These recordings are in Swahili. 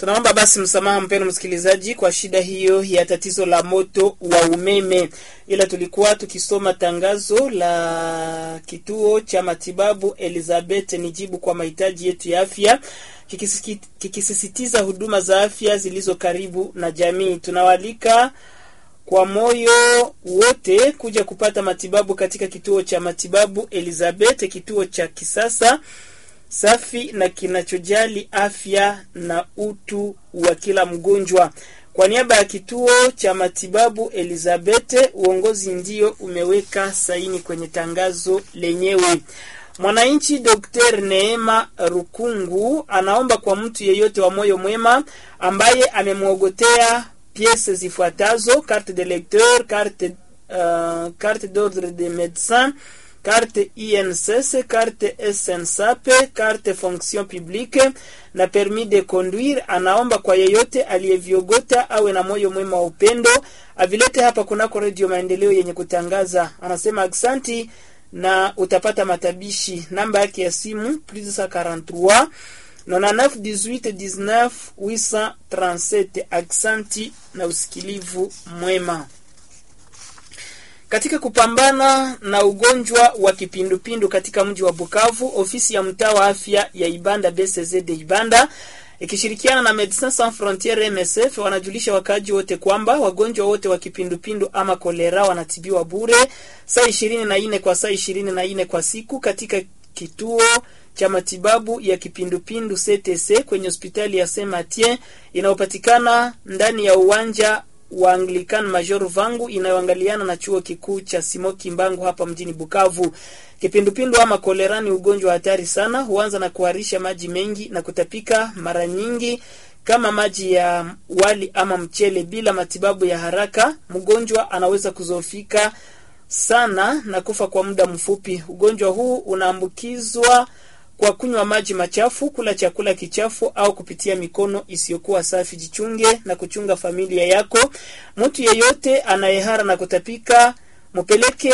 Tunaomba basi msamaha mpeno msikilizaji kwa shida hiyo ya tatizo la moto wa umeme, ila tulikuwa tukisoma tangazo la kituo cha matibabu Elizabeth nijibu kwa mahitaji yetu ya afya kikisisitiza huduma za afya zilizo karibu na jamii. Tunawalika kwa moyo wote kuja kupata matibabu katika kituo cha matibabu Elizabeth, kituo cha kisasa safi na kinachojali afya na utu wa kila mgonjwa. Kwa niaba ya kituo cha matibabu Elizabeth, uongozi ndio umeweka saini kwenye tangazo lenyewe. Mwananchi Dr. Neema Rukungu anaomba kwa mtu yeyote wa moyo mwema ambaye amemwogotea piese zifuatazo: carte de lecteur, carte, uh, carte d'ordre de médecin carte INSS, carte SNSAP, carte fonction publique na permis de conduire. Anaomba kwa yeyote aliyeviogota awe na moyo mwema wa upendo avilete hapa kunako redio Maendeleo yenye kutangaza. Anasema aksanti na utapata matabishi. Namba yake ya simu plus 43 99 18 837. Aksanti na usikilivu mwema. Katika kupambana na ugonjwa wa kipindupindu katika mji wa Bukavu, ofisi ya mtaa wa afya ya Ibanda BCZ de Ibanda ikishirikiana na Medecins Sans Frontieres MSF wanajulisha wakaaji wote kwamba wagonjwa wote wa kipindupindu ama kolera wanatibiwa bure saa ishirini na nne kwa saa ishirini na nne kwa siku katika kituo cha matibabu ya kipindupindu CTC kwenye hospitali ya Saint Mathieu inayopatikana ndani ya uwanja wa Anglican Major Vangu inayoangaliana na chuo kikuu cha Simoki Mbangu hapa mjini Bukavu. Kipindupindu ama kolera ni ugonjwa hatari sana, huanza na kuharisha maji mengi na kutapika mara nyingi kama maji ya wali ama mchele. Bila matibabu ya haraka, mgonjwa anaweza kuzofika sana na kufa kwa muda mfupi. Ugonjwa huu unaambukizwa kwa kunywa maji machafu, kula chakula kichafu au kupitia mikono isiyokuwa safi. Jichunge na kuchunga familia yako. Mtu yeyote anayehara na kutapika mupeleke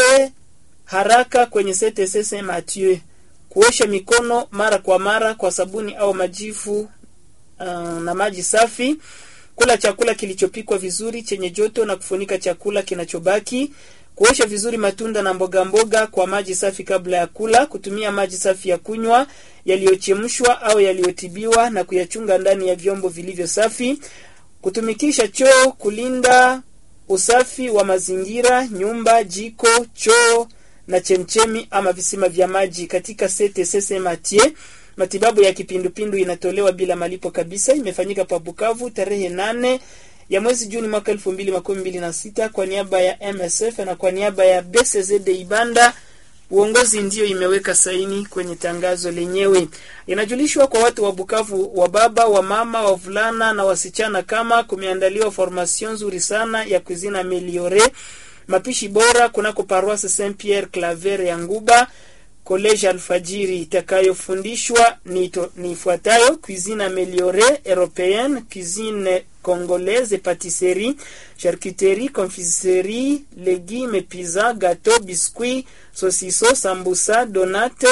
haraka kwenye CTC Saint Mathieu. Kuosha mikono mara kwa mara kwa sabuni au majifu uh, na maji safi. Kula chakula kilichopikwa vizuri chenye joto na kufunika chakula kinachobaki kuosha vizuri matunda na mboga mboga kwa maji safi kabla ya kula. Kutumia maji safi ya kunywa yaliyochemshwa au yaliyotibiwa na kuyachunga ndani ya vyombo vilivyo safi. Kutumikisha choo, kulinda usafi wa mazingira, nyumba, jiko, choo na chemchemi ama visima vya maji. Katika CTC Saint Mathieu matibabu ya kipindupindu inatolewa bila malipo kabisa. Imefanyika pa Bukavu tarehe nane ya mwezi Juni mwaka elfu mbili makumi mbili na sita kwa niaba ya MSF na kwa niaba ya BCZ Ibanda. Uongozi ndiyo imeweka saini kwenye tangazo lenyewe. Inajulishwa kwa watu wa Bukavu, wa baba, wa mama, wavulana na wasichana, kama kumeandaliwa formation nzuri sana ya cuisine ameliore, mapishi bora kunako paroisse Saint Pierre Claver ya Nguba College Alfajiri itakayofundishwa ni, ni ifuatayo: cuisine ameliore européenne, cuisine congolaise, patisserie, charcuterie, confiserie, légumes, pizza, gâteau, biscuit, saucisson, sambusa, donate,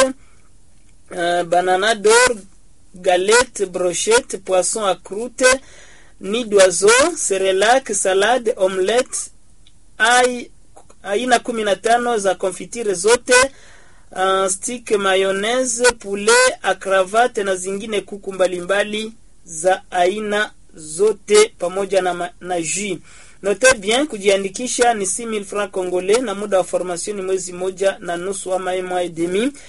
uh, banana d'or, galette, brochette, poisson à croûte, nid d'oiseau, cerelac, salade, omelette, aina kumi na tano za konfitire zote Uh, stick mayonnaise, poulet akravate na zingine kuku mbalimbali za aina zote pamoja na, na jus. Note bien, kujiandikisha ni 6000 francs congolais na muda wa formation ni mwezi moja na nusu ama mois et demi.